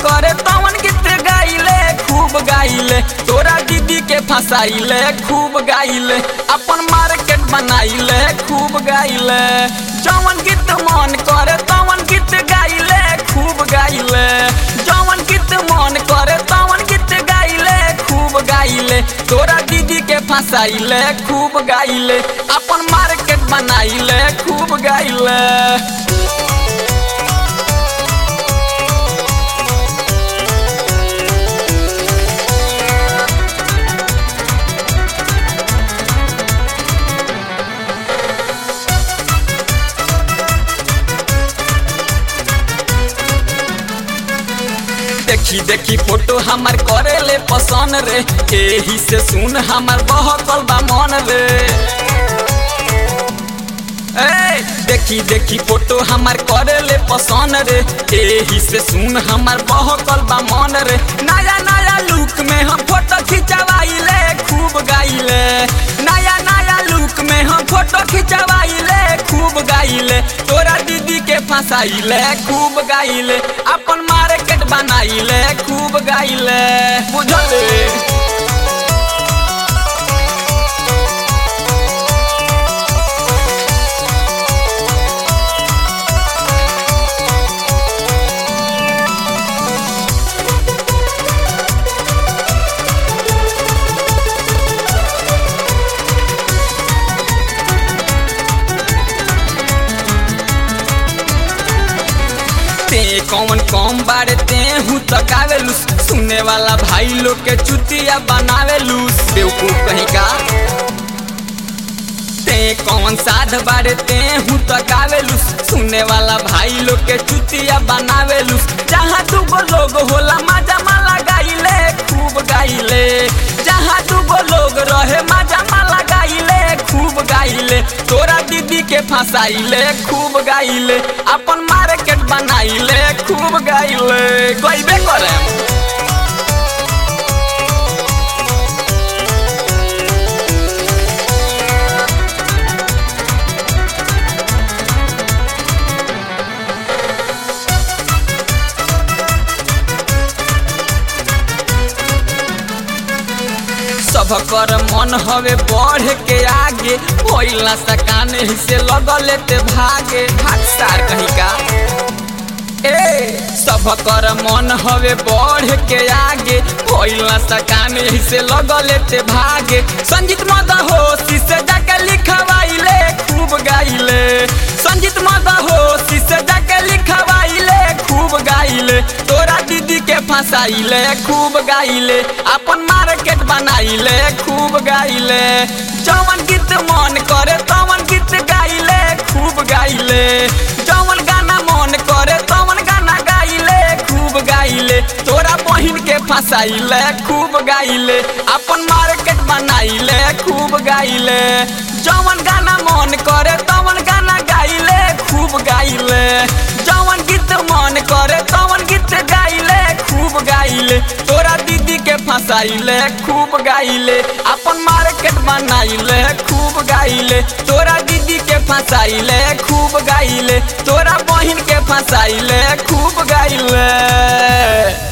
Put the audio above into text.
करे तवन गीत गाइले खूब गाइले तोरा दीदी के फसाइले खूब गाइले अपन मार्केट बनाइले खूब गाइले जवन गीत मन करे तवन गीत गाइले खूब गाइले जवन गीत मन करे तवन गीत गाइले खूब गाइले तोरा दीदी के फसाइले खूब गाइले अपन मार्केट बनाइले खूब गाइले देखी देखी फोटो हमार करे ले पसंद रे एही से सुन हमार बहकल बा मन रे ए देखी देखी फोटो हमार करे ले पसंद रे एही से सुन हमार बहकल बा मन रे नया नया लुक में हम फोटो खिंचवाइले खूब गाइले नया नया लुक में हम फोटो खिंचवाइले खूब गाइले तोरा दीदी के फंसाइले खूब गाइले अपन मार्केट बनाइले खूब गाइले बुझले ते कौन कौन बारे ते हूँ तकावेलू सुनने वाला भाई लोग के चुतिया बनावेलू बेवकूफ कहीं का ते कौन साध बारे ते हूँ तकावेलू सुनने वाला भाई लोग के चुतिया बनावेलू जहाँ दूगो लोग होला मजा माला गाइले खूब गाइले जहाँ दूगो लोग रहे मजा माला गाइले खूब गाइले तोरा दीदी के फंसाइले खूब गाइले अपन मार्केट बनाइले खूब गाइले गइबे करे सब कर मन हवे बढ़ के आगे होइला सकान से लगले ते भागे भाग सार कहीं का ए सब कर मन हवे बढ़ के आगे होइला सकान से लगले ते भागे संजीत मद होशी से जाके लिखवाइले खूब गाइले संजीत मद होशी से जाके लिखवाइले खूब गाइले तोरा दीदी के फंसाइले खूब गाइले अपन मार्केट बनाइले खूब गाइले जवन गीत मन करे तवन गीत गाइले खूब गाइले जवन गाना मन करे तवन गाना गाइले खूब गाइले तोरा बहिन के फंसाइले खूब गाइले अपन मार्केट बनाइले खूब गाइले जवन गाना मन करे तवन गाना गाइले खूब गाइले जवन गीत मन करे तवन गीत गाइले खूब गाइले तोरा दीदी के फंसाइले खूब गाइले अपन मार्केट बनाइले खूब गाइले तोरा दीदी के फंसाइले खूब गाइले तोरा बहिन के फंसाइले खूब गाइले